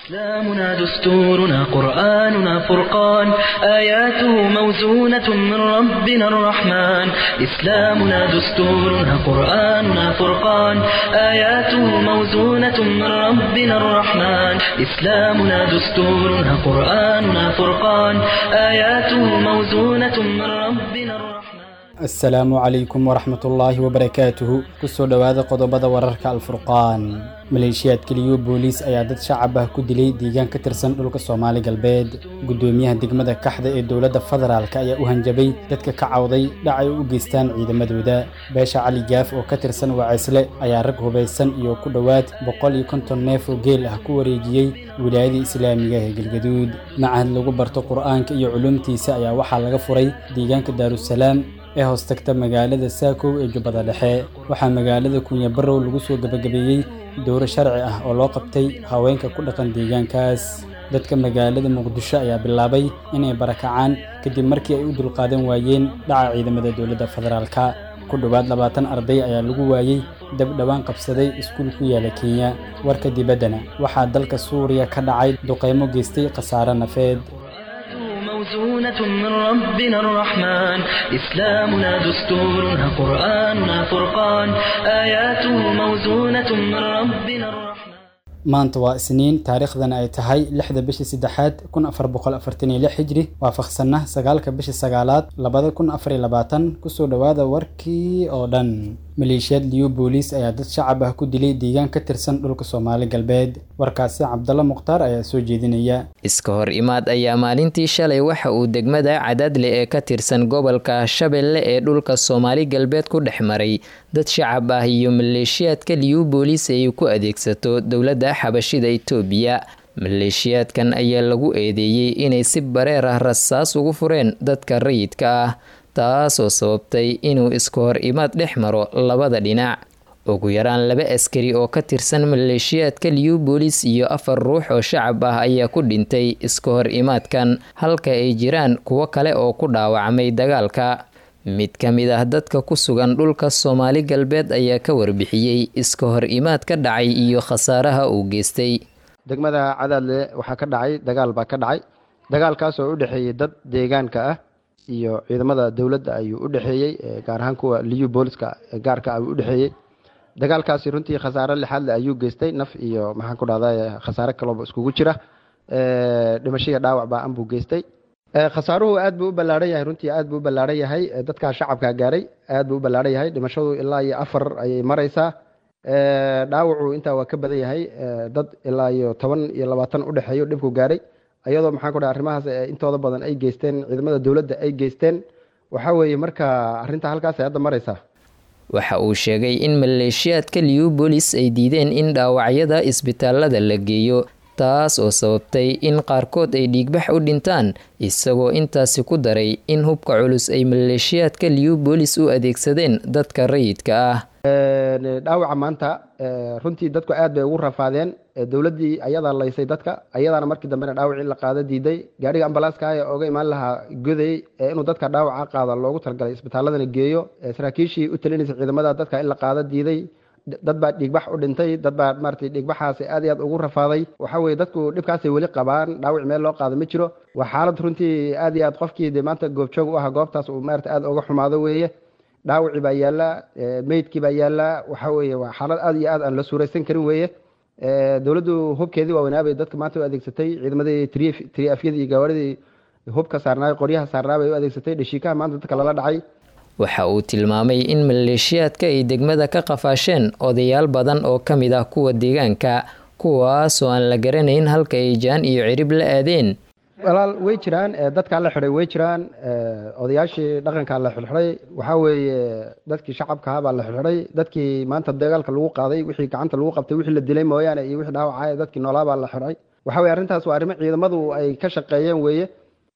إسلامنا دستورنا قرآننا فرقان آياته موزونة من ربنا الرحمن إسلامنا دستورنا قرآننا فرقان آياته موزونة من ربنا الرحمن إسلامنا دستورنا قرآننا فرقان آياته موزونة من ربنا الرحمن asalaamu calaykum waraxmatullaahi wabarakaatuhu kusoo dhowaada qodobada wararka alfurqaan maleeshiyaad keliyo booliis ayaa dad shacab ah ku dilay deegaan ka tirsan dhulka soomaali galbeed guddoomiyaha degmada kaxda ee dowladda federaalk ayaa u hanjabay dadka ka cawday dhacay u geystaan ciidamadooda beesha cali gaaf oo ka tirsan wacaysle ayaa rag hubaysan iyo ku dhowaad boqol iyo konton neef oo geel ah ku wareejiyey wilaayada islaamiga ee galgaduud macahad lagu barto qur'aanka iyo culuumtiisa ayaa waxaa laga furay deegaanka daarusalaam ee hoos tagta magaalada saakow ee jubbada dhexe waxaa magaalada kunya barrow lagu soo gebagabeeyey dowro sharci ah oo loo qabtay haweenka ku dhaqan deegaankaas dadka magaalada muqdisho ayaa bilaabay inay barakacaan kadib markii ay u dulqaadan waayeen dhaca ciidamada dowladda federaalka ku dhowaad labaatan arday ayaa lagu waayey dab dhowaan qabsaday iskuul ku yaala kenya warka dibaddana waxaa dalka suuriya ka dhacay duqaymo geystay khasaare nafeed موزونة من ربنا الرحمن إسلامنا دستورنا قرآننا فرقان آياته موزونة من ربنا الرحمن maanta waa isniin taariikhdana ay tahay lixda bishii saddexaad kun afar boqol afartan iyo lix xijri waafaqsanna sagaalka bishii sagaalaad labada kun afar iyo labaatan kusoo dhowaada warkii oo dhan maleeshiyaad liyo booliis ayaa dad shacab ah ku dilay deegaan ka tirsan dhulka soomaali galbeed warkaasi cabdalla mukhtaar ayaa soo jeedinaya iska hor imaad ayaa maalintii shalay waxa uu degmada cadaadle ee ka tirsan gobolka shabeelle ee dhulka soomaali galbeed ku dhex maray dad shacab ah iyo maleeshiyaadka liyu booliis ay ku adeegsato dowladda xabashida itoobiya maleeshiyaadkan ayaa lagu eedeeyey inay si bareer ah rasaas ugu fureen dadka rayidka ah taasoo sababtay inuu iska hor imaad dhex maro labada dhinac ugu yaraan laba askari oo ka tirsan maleeshiyaadka liyu boolis iyo afar ruux oo shacab ah ayaa ku dhintay iska hor imaadkan halka ay jiraan kuwo kale oo ku dhaawacmay dagaalka mid ka mid ah dadka ku sugan dhulka soomaali galbeed ayaa ka warbixiyey iska hor imaad ka dhacay iyo khasaaraha uu geystay degmada cadaadle waxaa ka dhacay dagaal baa ka dhacay dagaalkaas oo u dhexeeyey dad deegaanka ah iyo ciidamada dowladda ayuu u dhexeeyey gaar ahaan kuwa liyu booliska gaarka ayuu u dhexeeyey dagaalkaasi runtii khasaare lixaadle ayuu geystay naf iyo maxaan ku dhahda khasaare kalooba iskugu jira dhimashaya dhaawac baa anbuu geystay khasaaruhu aad buu u ballaaran yahay runtii aad buu u ballaaran yahay dadkaa shacabkaa gaaray aad buu u ballaaran yahay dhimashadu ilaa iyo afar ayay maraysaa dhaawacu intaa waa ka badan yahay dad ilaa iyo toban iyo labaatan u dhexeeyo dhibku gaaray iyadoo maxaan ku dhaha arrimahaas intooda badan ay geysteen ciidamada dowladda ay geysteen waxaa weeye marka arrintaa halkaasay hadda maraysaa waxa uu sheegay in maleeshiyaadka liyu bolis ay diideen in dhaawacyada isbitaalada la geeyo taas oo sababtay in qaarkood ay dhiigbax u dhintaan isagoo intaasi ku daray in hubka culus ay maleeshiyaadka liyu bolis u adeegsadeen dadka rayidka ah dhaawaca maanta runtii dadku aad bay ugu rafaadeen dowladdii ayadaa laysay dadka ayadaana markii dambena dhaawacii la qaado diiday gaariga ambalaaska ee oga imaan lahaa goday inuu dadka dhaawaca qaada loogu talagalay isbitaaladana geeyo saraakiishii u talinaysa ciidamada dadka in la qaado diiday dad baa dhiigbax u dhintay dad baa maratay dhiigbaxaasi aad iyo aad ugu rafaaday waxa weye dadku dhibkaasay weli qabaan dhaawac meel loo qaado ma jiro waa xaalad runtii aad iyo aad qofkii de maanta goobjoog u ahaa goobtaas uu maarata aad uga xumaado weeye dhaawacii baa yaalla meydkii baa yaalla waxa weeye waa xaalad aad iyo aad aan la suuraysan karin weeye dowladdu hubkeedii waaweynaabay dadka maanta u adeegsatay ciidamadii triafyadii iyo gawaaridii hubka saarnaay qoryaha saarnaa bay u adeegsatay dhashiikaha maanta dadka lala dhacay waxa uu tilmaamay in maleeshiyaadka ay degmada ka qafaasheen odayaal badan oo ka mid ah kuwa deegaanka kuwaasoo aan la garanayn halka ay jaan iyo cirib la aadeen walaal way jiraan dadkaa la xidhay way jiraan odayaashii dhaqankaa la xidxidhay waxaa weeye dadkii shacabkaha baa la xidxidhay dadkii maanta dagaalka lagu qaaday wixii gacanta lagu qabtay wixii la dilay mooyaane iyo wixii dhaawacay dadkii noolaa baa la xidhay waxa weye arrintaas waa arrimo ciidamadu ay ka shaqeeyeen weeye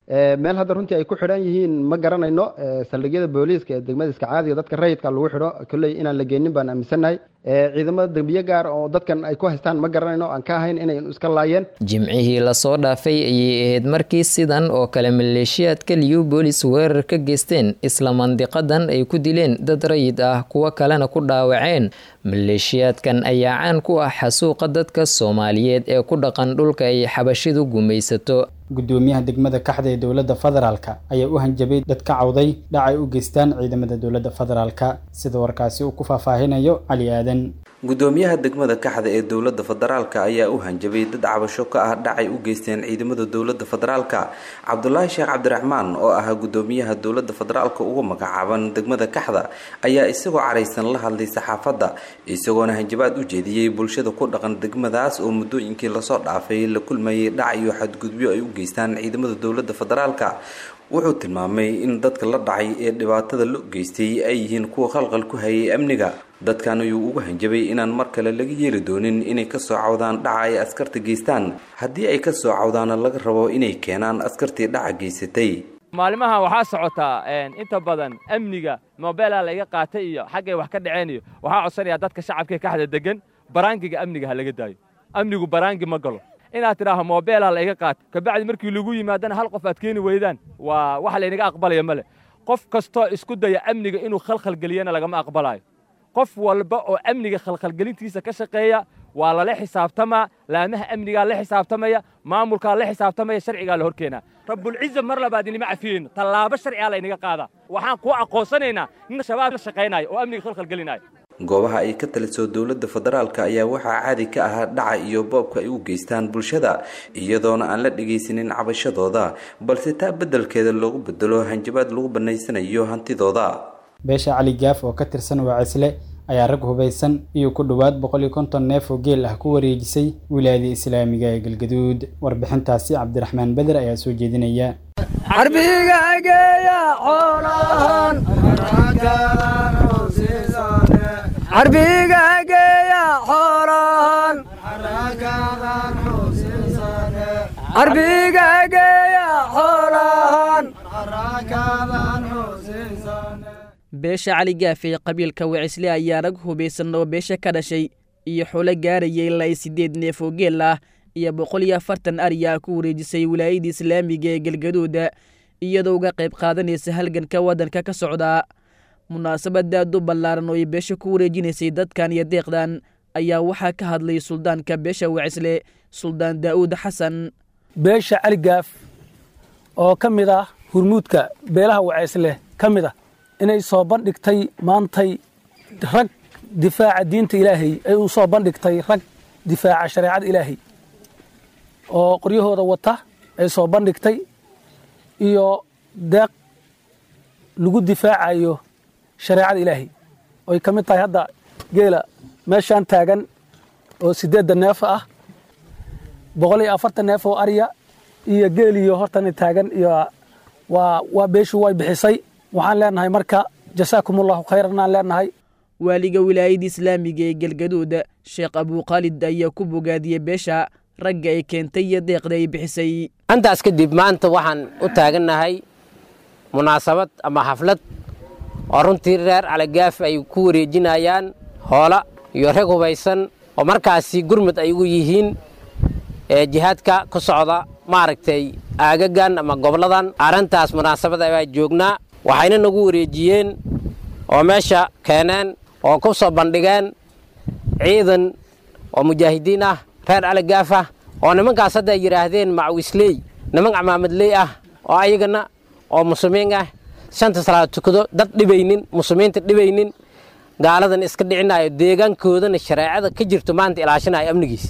meel hadda runtii ay ku xidhan yihiin ma garanayno saldhigyada booliiska ee degmada iska caadiga dadka rayidka lagu xidho kolley inaan la geenin baan aaminsannahay ciidamada dembiye gaar oo dadkan ay ku haystaan ma garanayno aan ka ahayn inay iska laayeen jimcihii lasoo dhaafay ayay ahayd markii sidan oo kale maleeshiyaadka liyu boolis weerar ka geysteen isla mandiqadan ay ku dileen dad rayid ah kuwo kalena ku dhaawaceen maleeshiyaadkan ayaa caan ku ah xasuuqa dadka soomaaliyeed ee ku dhaqan dhulka ay xabashidu gumaysato gudoomiyaha degmada kaxda ee dowladda federaalka ayaa u hanjabay dad ka cawday dhacay u geystaan ciidamada dowladda federaalka sida warkaasi uu ku faahfaahinayo cali aadan gudoomiyaha degmada kaxda ee dowladda federaalka ayaa u hanjabay dad cabasho ka ah dhacay u geysteen ciidamada dowladda federaalka cabdulaahi sheekh cabdiraxmaan oo ahaa gudoomiyaha dowladda federaalka ugu magacaaban degmada kaxda ayaa isagoo caraysan la hadlay saxaafadda isagoona hanjabaad u jeediyey bulshada ku dhaqan degmadaas oo muddooyinkii lasoo dhaafay la kulmayay dhac iyo xadgudubyo ay u geystaan ciidamada dowladda federaalka wuxuu tilmaamay in dadka la dhacay ee dhibaatada la geystay ay yihiin kuwa khalqal ku hayay amniga dadkan ayuu ugu hanjabay inaan mar kale laga yeeli doonin inay kasoo cawdaan dhaca ay askarta geystaan haddii ay kasoo cawdaana laga rabo inay keenaan askartii dhaca geysatay maalimahan waxaa socotaa inta badan amniga mobeelaa laiga qaatay iyo xaggay wax ka dhaceen iyo waxaa codsanayaa dadka shacabkae kaxda degan baraangiga amniga ha laga daayo amnigu baraangi ma galo inaad tidhaaho mobeelaa laiga qaatay kabacdi markii lagu yimaadana hal qof aad keeni weydaan waa wax laynaga aqbalaya male qof kastoo isku daya amniga inuu khalkhalgeliyana lagama aqbalaayo qof walba oo amniga khalkhalgelintiisa ka shaqeeya waa lala xisaabtamaa laamaha amnigaa la xisaabtamaya maamulkaa la xisaabtamaya sharcigaa la horkeenaa rabbulciza mar labaad inima cafiyeyno tallaabo sharcigaa laynaga qaadaa waxaan kuu aqoonsanaynaa nin shabaab la shaqaynaayo oo amniga khalkhalgelinaayo goobaha ay ka taliso dowladda federaalka ayaa waxaa caadi ka ahaa dhaca iyo boobka ay u geystaan bulshada iyadoona aan la dhegaysanin cabashadooda balse taa beddelkeeda loogu bedelo hanjabaad lagu bannaysanayo hantidooda beesha cali gaaf oo ka tirsan waacisle ayaa rag hubaysan iyo ku dhowaad boqol iyo konton neef oo geel ah ku wareejisay wilaayada islaamiga ee galgaduud warbixintaasi cabdiraxmaan beder ayaa soo jeedinaya beesha cali gaaf ee qabiilka wacisle ayaa rag hubaysan oo beesha ka dhashay iyo xulo gaarayay ilaa i siddeed neef oo geel ah iyo boqol iyo afartan ariyaa ku wareejisay wilaayadda islaamiga ee galgaduuda iyadoo uga qayb qaadanaysa halganka waddanka ka socdaa munaasabad aad u ballaaran oo ay beesha ku wareejinaysay dadkan iyo deeqdan ayaa waxaa ka hadlay suldaanka beesha wacisle suldaan daa'uud xasan beesha cali gaaf oo ka mid ah hurmuudka beelaha wacisleh ka mid ah inay soo bandhigtay maantay rag difaaca diinta ilaahay ay u soo bandhigtay rag difaaca shareecada ilaahay oo qoryahooda wata ay soo bandhigtay iyo deeq lagu difaacayo shareecada ilaahay oy ka mid tahay hadda geela meeshaan taagan oo siddeedda neef ah boqol iyo afartan neef oo arya iyo geeliyo hortana taagan iyo waa waa beeshu way bixisay waxaan leenahay marka jasaakum allahu khayran aan leenahay waaliga wilaayadda islaamiga ee galgaduud sheekh abuukhaalid ayaa ku bogaadiyey beesha ragga ay keentay iyo deeqda ay bixisay intaas kadib maanta waxaan u taagannahay munaasabad ama xaflad oo runtii reer calagaaf ay ku wareejinayaan hoola iyo rag hubaysan oo markaasi gurmud ay ugu yihiin ee jihaadka ku socda maaragtay aagagan ama goboladan arrintaas munaasabada baa joognaa waxayna nagu wareejiyeen oo meesha keeneen oo ku soo bandhigeen ciidan oo mujaahidiin ah reer calagaaf ah oo nimankaas hadda ay yidhaahdeen macwisley niman camaamadley ah oo ayagana oo muslimiin ah shanta salaad tukado dad dhibaynin muslimiinta dhibaynin gaaladan iska dhicinayo deegaankoodana shareecada ka jirto maanta ilaashinayo amnigiis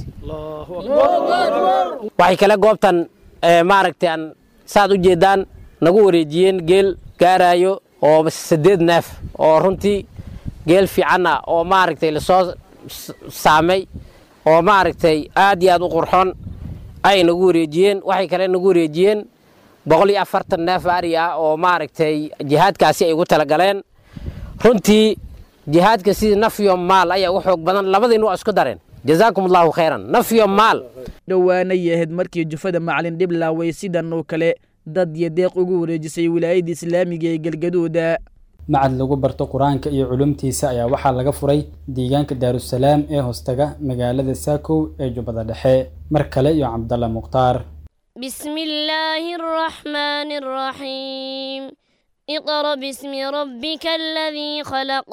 waxay kale goobtan maaragtay aan saad u jeedaan nagu wareejiyeen geel gaaraayo oo saddeed neef oo runtii geel fiican ah oo maaragtay lasoo saamay oo maaragtay aad iyo aad u qurxoon ay nagu wareejiyeen waxay kale nagu wareejiyeen boqol iyo afartan neef ari ah oo maaragtay jihaadkaasi ay ugu talagaleen runtii jihaadka sidii nafyo maal ayaa u xoog badan labadiina waa isku dareen jazaakum allahu khayran nafyo maal dhowaanay ahayd markii jufada macalin dhiblaaway sidan oo kale dad iyo deeq ugu wareejisay wilaayada islaamiga ee galgaduuda macad lagu barto qur-aanka iyo culumtiisa ayaa waxaa laga furay deegaanka daarusalaam ee hoostaga magaalada saakow ee jubbada dhexe mar kale iyo cabdalla mukhtaar بسم الله الرحمن الرحيم اقرأ باسم ربك الذي خلق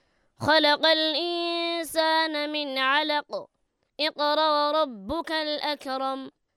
خلق الإنسان من علق اقرأ وربك الأكرم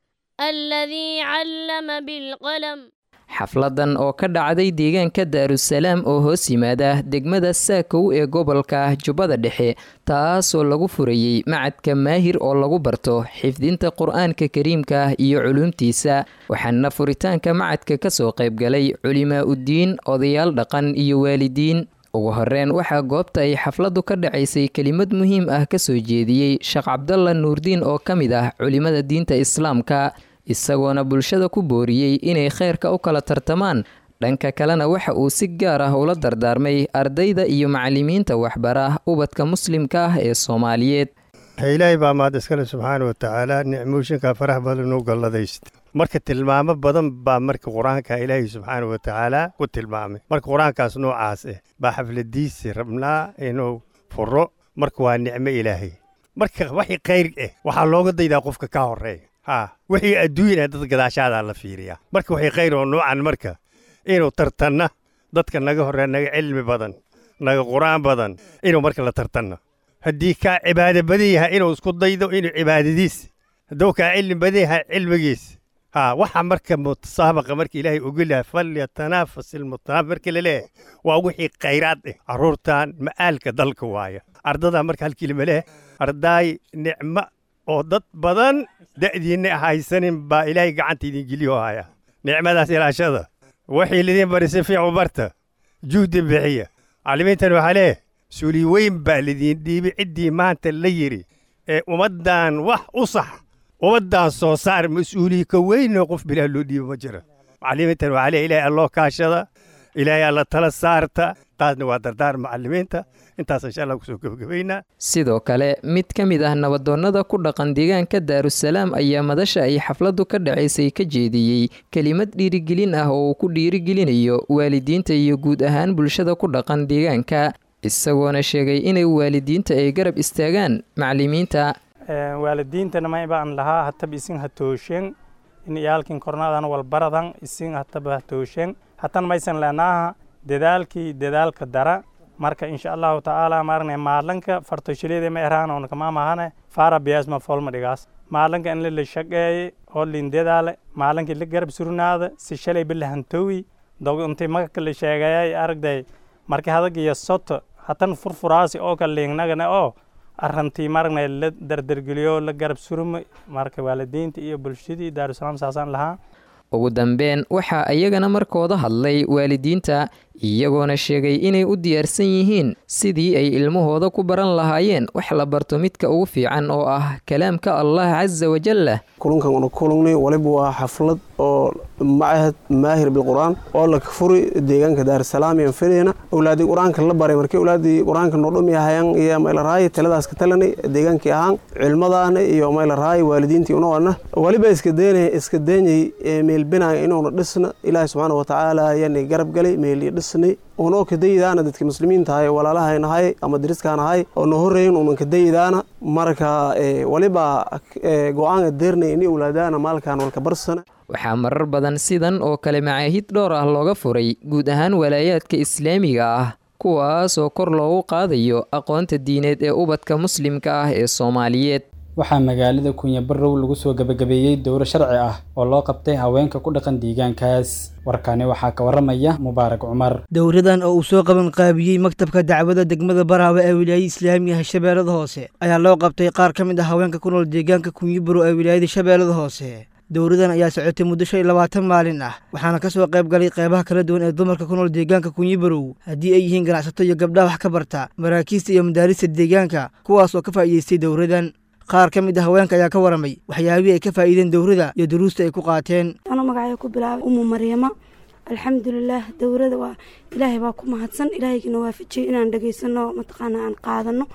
الذي علم بالقلم xafladan oo ka dhacday deegaanka daarusalaam oo hoos yimaada degmada saakow ee gobolka jubbada dhexe taasoo lagu furayey macadka maahir oo lagu barto xifdinta qur-aanka kariimka iyo culuumtiisa waxaana furitaanka macadka kasoo qaybgalay culimaa uddiin odayaal dhaqan iyo waalidiin ugu horreyn waxaa goobta ay xafladdu ka dhacaysay kelimad muhiim ah kasoo jeediyey sheekh cabdalla nuurdiin oo ka mid ah culimada diinta islaamka isagoona bulshada ku booriyey inay khayrka u kala tartamaan dhanka kalena waxa uu si gaar ah ula dardaarmay ardayda iyo macallimiinta waxbara ubadka muslimka ah ee soomaaliyeed ilaahay baa mahad iskale subxaana wa tacaala nicmooyinka farax badan u galladaysta marka tilmaamo badan baa marka qur-aanka ilaahay subxaana wa tacaala ku tilmaamay marka qur-aankaas noocaas ah baa xafladiisi rabnaa inuu furo marka waa nicmo ilaahay marka waxii khayr ah waxaa looga daydaa qofka ka horeeya ha wixii adduunyana dad gadaashaadaa la fiiriyaa marka waxay khayr oo noocan marka inuu tartanna dadka naga horreeya naga cilmi badan naga qur-aan badan inuu marka la tartanno haddii kaa cibaado badan yahay inuu isku daydo inuu cibaadadiis hadduu kaa cilmi badan yahay cilmigiis ha waxa marka mutasaabaqa marka ilaahay ugu laha falyatanaafas ilmutanaafis marka la leeyahay waa wixii khayraad ah carruurtan ma'aalka dalka waaya ardadaa marka halkiilima leh ardaay nicmo oo dad badan da'diinna haysanin baa ilaahay gacanta idin geliyo haya nicmadaas ilaashada waxay lidin bari si fiican u barta juhdi bixiya macallimiintan waxaa leeh suuli weyn baa lidiin dhiibay ciddii maanta la yidhi ee ummaddan wax u sax ummaddan soo saar mas-uuliyi ka weynoo qof bilaa loo dhiibo ma jira macallimiintan waxaa leeh ilaahay alloo kaashada ilaahay alla tala saarta taasna waa dardaar macallimiinta intaas insha allah kusoo gebagabaynaa sidoo kale mid ka mid ah nabadoonnada ku dhaqan deegaanka daarusalaam ayaa madasha ay xafladdu ka dhacaysay ka jeediyey kelimad dhiirigelin ah oo uu ku dhiirigelinayo waalidiinta iyo guud ahaan bulshada ku dhaqan deegaanka isagoona sheegay inay waalidiinta ay garab istaagaan macallimiinta waalidiintana may baan lahaa hatab isin ha tooshen in iyaalkin kornaadan walbaradan isin hataba ha tooshen hatan maysan leenaaha dadaalkii dadaalka dara marka insha allahu tacaala maarne maalanka fartoshileeda ma eraan on kama mahane fara biasma folma dhigaas maalanka in la shaqeeye oo lin dadaale maalanki la garab surnaada si shalay bila hantowi dog intii magaka la sheegayay aragday marka hadag iyo soto hatan furfuraasi oo ka liignagana oo arrantii maragna la dardargeliyo la garab surma marka waalidiinta iyo bulshadii daarusalaam saasaan lahaa ugu dambeyn waxaa iyagana markooda hadlay waalidiinta iyagoona sheegay inay u diyaarsan yihiin sidii ay ilmahooda ku baran lahaayeen wax la barto midka ugu fiican oo ah kalaamka allah casa wajalla kulankan una kulangnay waliba waa xaflad oo macahad maahir bilqur'aan oo la furi deegaanka daarusalaam iyo filayna awlaadii qur-aanka la baray markii awlaadii qur-aanka noodhumi ahayaan iyo maylaraayi taladaas ka talanay deegaankii ahaan cilmadaana iyo maylaraayi waalidiintii unoona waliba iska deynay iska deenyay meelbinaya inuuna dhisna ilaahi subxaana watacaala ayaanay garab galay meeliyo dhisnay unoo kadaydaana dadkii muslimiinta ahay walaalahaynahay ama dariskaanahay oo na horreeyin unan kadaydaana marka waliba go-aanka deernay ini awlaadaana maalkan walka barsana waxaa marar badan sidan oo kale macaahid dhowr ah looga furay guud ahaan walaayaadka islaamiga ah kuwaas oo kor loogu qaadayo aqoonta diineed ee ubadka muslimka ah ee soomaaliyeed waxaa magaalada kunyabarow lagu soo gebagabeeyey dowro sharci ah oo loo qabtay haweenka ku dhaqan deegaankaas warkani waxaa ka waramaya mubaarak cumar dowradan oo uu soo qaban qaabiyey maktabka dacwada degmada baraawe ee wilaayada islaamiga ah shabeellada hoose ayaa loo qabtay qaar ka mid ah haweenka ku nool deegaanka kunyabarow ee wilaayada shabeellada hoose dowradan ayaa socotay muddo shan iyo labaatan maalin ah waxaana ka soo qayb galay qeybaha kala duwan ee dumarka ku nool deegaanka kunyibarow haddii ay yihiin ganacsato iyo gabdhaha wax ka barta maraakiista iyo madaarista deegaanka kuwaas oo ka faa'iideystay dowradan qaar ka mid a haweenka ayaa ka waramay waxyaabihii ay ka faa'iideen dowrada iyo duruusta ay ku qaateen anuu magacay ku bilaabay umu maryama alxamdulilaah dowrada waa ilaahay baa ku mahadsan ilaahaygiina waafajiyey inaan dhegaysano mataqaana aan qaadano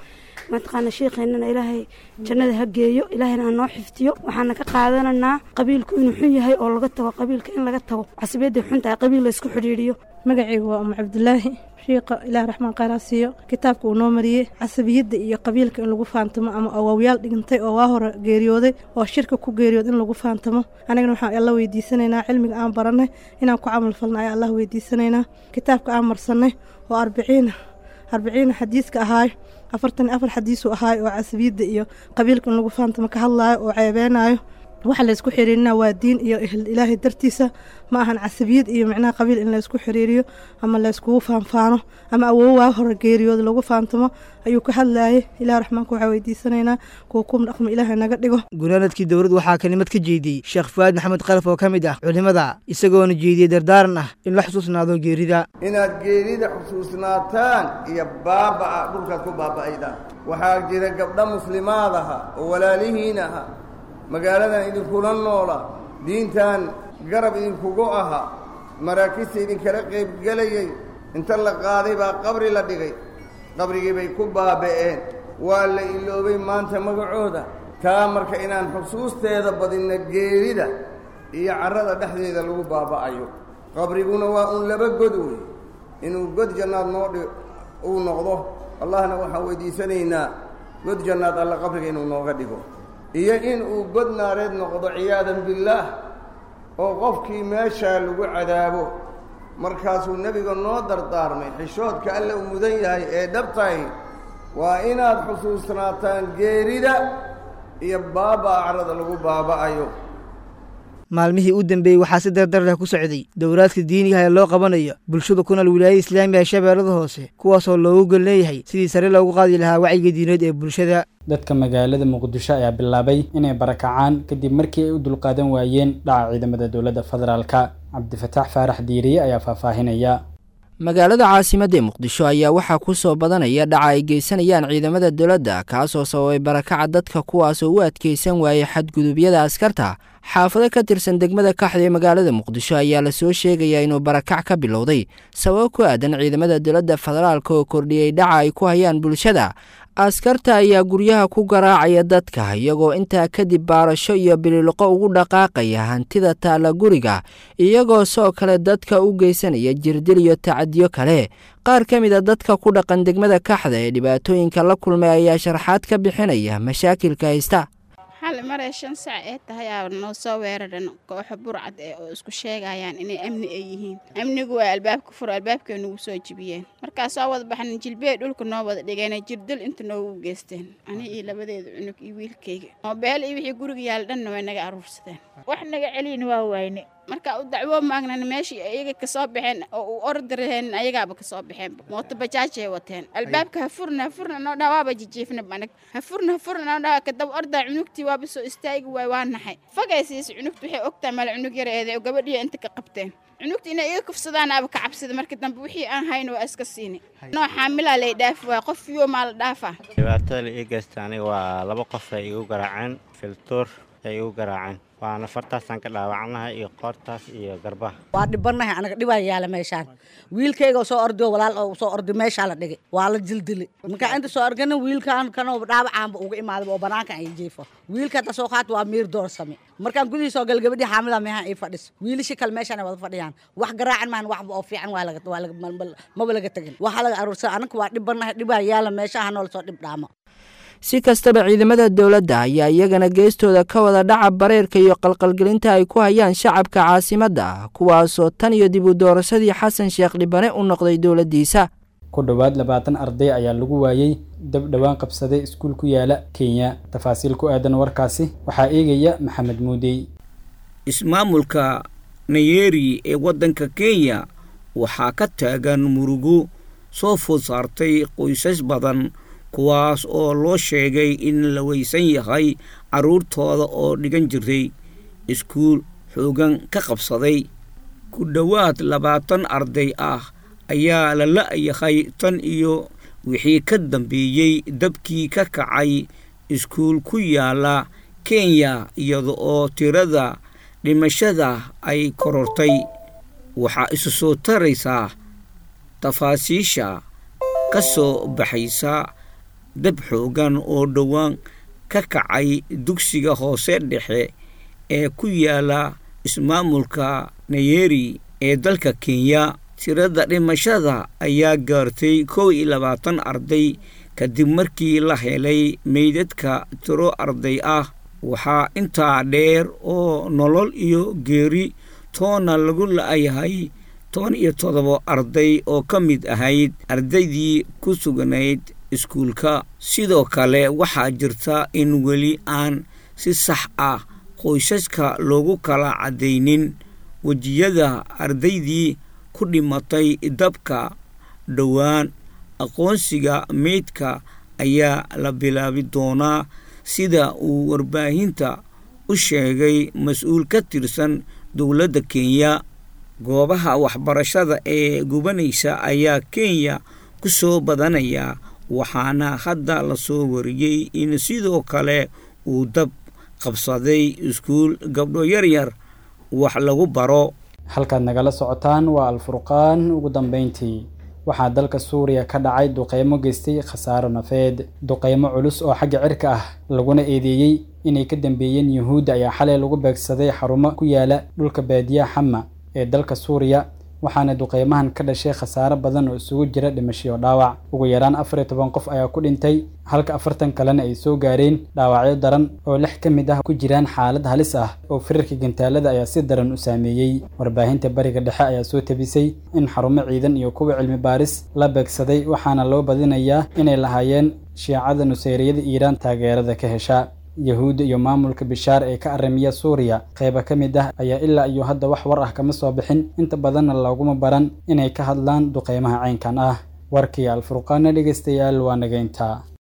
mataqaana sheikheennana ilaahay jannada ha geeyo ilaahayna ha noo xifdiyo waxaana ka qaadananaa qabiilku inuu xun yahay oo laga tago qabiilka in laga tago casibiyadday xun tahay qabiil la isku xidhiidhiyo magacaygu waa umu cabdulaahi shiiqa ilaah raxmaan khayraa siiyo kitaabka uu noo mariyey casabiyadda iyo qabiilka in lagu faantamo ama awowyaal dhigantay oo waa hore geeriyooday oo shirka ku geeriyood in lagu faantamo anigana waxaan alla weydiisanaynaa cilmiga aan barannay inaan ku camal falna ayaa allah weydiisanaynaa kitaabka aan marsannay oo arbiciina arbiciina xadiiska ahaay afartan iyo afar xadiisuu ahaay oo casabiyadda iyo qabiilka in lagu faantamo ka hadlaayo oo ceebeenaayo waxa laysku xiriirina waa diin iyo ilaahay dartiisa ma ahan casabiyad iyo micnaha qabiil in laysku xiriiriyo ama layskugu faanfaano ama awowaa hore geeriyooda lagu faantamo ayuu ka hadlayay ilaah raxmaanka waxaa weydiisanaynaa kuwa ku dhaqmo ilaahay naga dhigo gunaanadkii dowladdu waxaa kelimad ka jeediyey sheekh fuaad maxamed kalaf oo ka mid ah culimada isagoona jeediyey dardaaran ah in la xusuusnaado geerida inaad geerida xusuusnaataan iyo baaba'a dhulkaad ku baaba'aydaan waxaa jira gabdho muslimaad aha oo walaalihiin aha magaaladan idinkula noola diintan garab idinkugu aha maraakista idinkala qaybgelayay inta la qaaday baa qabri la dhigay qabrigii bay ku baaba'een waa la iloobay maanta magacooda taa marka inaan xusuusteeda badinna geerida iyo carrada dhexdeeda lagu baaba'ayo qabriguna waa uun laba god wey inuu god jannaad noo dhi uu noqdo allahna waxaan weydiisanaynaa god jannaad alla qabriga inuu nooga dhigo iyo in uu god naareed noqdo ciyaadan billaah oo qofkii meeshaa lagu cadaabo markaasuu nebiga noo dardaarmay xishoodka alle uu mudan yahay ee dhabtahay waa inaad xusuusnaataan geerida iyo baabaa carrada lagu baaba'ayo maalmihii u dambeeyey waxaa si dardarleh ku socday dowlaadka diinigaha ee loo qabanayo bulshada ku nool wilaayada islaamiga ee shabeellada hoose kuwaasoo loogu gol leeyahay sidii sare loogu qaadi lahaa wacyiga diineed ee bulshada dadka magaalada muqdisho ayaa bilaabay inay barakacaan kadib markii ay u dulqaadan waayeen dhaca ciidamada dowladda federaalka cabdifataax faarax diiriye ayaa faahfaahinaya magaalada caasimadda ee muqdisho ayaa waxaa ku soo badanaya dhaca ay geysanayaan ciidamada dowladda kaasoo sababay barakaca dadka kuwaasoo u adkeysan waayey xadgudubyada askarta xaafado ka tirsan degmada kaxda ee magaalada muqdisho ayaa lasoo sheegayaa inuu barakac ka bilowday sababo ku aadan ciidamada dowladda federaalka oo kordhiyey dhaca ay ku hayaan bulshada askarta ayaa guryaha ku garaacaya dadka iyagoo intaa kadib baarasho iyo bililoqo ugu dhaqaaqaya hantida taalla guriga iyagoo soo kale dadka u geysanaya jirdil iyo tacadiyo kale qaar ka mid a dadka ku dhaqan degmada kaxda ee dhibaatooyinka la kulmay ayaa sharaxaad ka bixinaya mashaakilka haysta xali maray shan sac ee tahay aa noo soo weeraran kooxo burcad ee oo isku sheegayaan inay amni ay yihiin amnigu waa albaabka furo albaabkay nagu soo jibiyeen markaa soo wada baxna jilbey dhulka noo wada dhigeen jirdil inta noogu geysteen ani iyo labadeeda cunug iyo wiilkayga moobeel iyo wixii guriga yaal dhanna way naga aruursadeen wax naga celiyna waa wayne marka u dacwo maagnan meeshii ayaga kasoo baxeen oo u ordaraheen ayagaaba kasoo baxeen mooto bajaajay wateen albaabka ha furna ha furna noo dhaa waaba jijiifna banag ha furna ha furna noo dhaa kadaba ordaa cunugtii waaba soo istaagi waay waa naxay fagay siis cunugta waxay ogtaa mala cunug yareede oo gabadhiya inta ka qabteen cunugta inay iga kufsadaan aaba ka cabsida marka dambe wixii aan hayn waa iska siini noo xaamilaa lay dhaafi waay qof fiyo maa la dhaafaa dhibaatada la ii geysta aniga waa laba qof ay igu garaaceen filtuur ay igu garaaceen waana fartaasaan ka dhaawacnahay iyo qoortaas iyo garbaha waa dhibanahay anaga dhibaa yaala meeshaan wiilkayga soo ordiyo walaal oo soo ordi meeshaa la dhigay waa la jildili markaa inta soo organa wiilkaan kanoo dhaawacaanba uga imaaday oo banaankan ay jiifo wiilka hadda soo qaat waa miir doorsame markaan gudihii soo gal gabadhii xaamilaa meehan ay fadhis wiilashii kale meeshaan ay wada fadhiyaan wax garaacan maan waxba oo fiican waa laga waa laga maba laga tegin waxaa laga aruursan anaga waa dhibanahay dhibaa yaala meeshaha noola soo dhib dhaamo si kastaba ciidamada dowladda ayaa iyagana geestooda ka wada dhaca bareerka iyo qalqalgelinta ay ku hayaan shacabka caasimadda kuwaasoo tan iyo dib u doorashadii xasan sheekh dhibane u noqday dowladdiisa ku dhowaad labaatan arday ayaa lagu waayey dab dhowaan qabsaday iskuul ku yaala kenya tafaasiil ku aadan warkaasi waxaa eegaya maxamed muudey ismaamulka nayeri ee waddanka kenya waxaa ka taagan murugo soo food saartay qoysas badan kuwaas oo loo sheegay in la weysan yahay carruurtooda oo dhigan jiray iskuul xoogan ka qabsaday ku dhowaad labaatan arday ah ayaa la la'yahay tan iyo wixii ka dambeeyey dabkii ka kacay iskuul ku yaala kenya iyada oo tirada dhimashada ay korortay waxaa isu soo taraysaa tafaasiisha ka soo baxaysa dab xoogan oo dhowaan ka kacay dugsiga hoose dhexe ee ku yaala ismaamulka nayeri ee dalka kenya tirada dhimashada ayaa gaartay kow iyo labaatan arday kadib markii la helay meydadka tiro arday ah waxaa intaa dheer oo nolol iyo geeri toona lagu la-yahay toban iyo toddoba arday oo ka mid ahayd ardaydii ku sugnayd iskuulka sidoo kale waxaa jirta in weli aan si sax ah qoysaska loogu kala caddaynin wejiyada ardaydii ku dhimatay dabka dhowaan aqoonsiga meydka ayaa la bilaabi doonaa sida uu warbaahinta u sheegay mas-uul ka tirsan dowladda kenya goobaha waxbarashada ee gubanaysa ayaa kenya ku soo badanaya waxaana hadda la soo wariyey in sidoo kale uu dab qabsaday iskuul gabdho yaryar wax lagu baro halkaad nagala socotaan waa alfurqaan ugu dambeyntii waxaa dalka suuriya ka dhacay duqeymo geystay khasaaro nafeed duqeymo culus oo xagga cirka ah laguna eedeeyey inay ka dambeeyeen yuhuudda ayaa xalay lagu beegsaday xarumo ku yaala dhulka baadiyaha xama ee dalka suuriya waxaana duqeymahan ka dhashay khasaaro badan oo isugu jira dhimashiyo dhaawac ugu yaraan afar iyo toban qof ayaa ku dhintay halka afartan kalena ay soo gaareen dhaawacyo daran oo lix ka mid ah ku jiraan xaalad halis ah oo firarka gantaalada ayaa si daran u saameeyey warbaahinta bariga dhexe ayaa soo tabisay in xarumo ciidan iyo kuwa cilmi baaris la beegsaday waxaana loo badinayaa inay lahaayeen shiicada nuseyriyada iiraan taageerada ka hesha yahuudda iyo maamulka bishaar ee ka arrimiya suuriya qeyba ka mid ah ayaa ilaa iyo hadda wax war ah kama soo bixin inta badanna looguma baran inay ka hadlaan duqeymaha caynkan ah warkii alfurqaana dhegeystayaal waa nageynta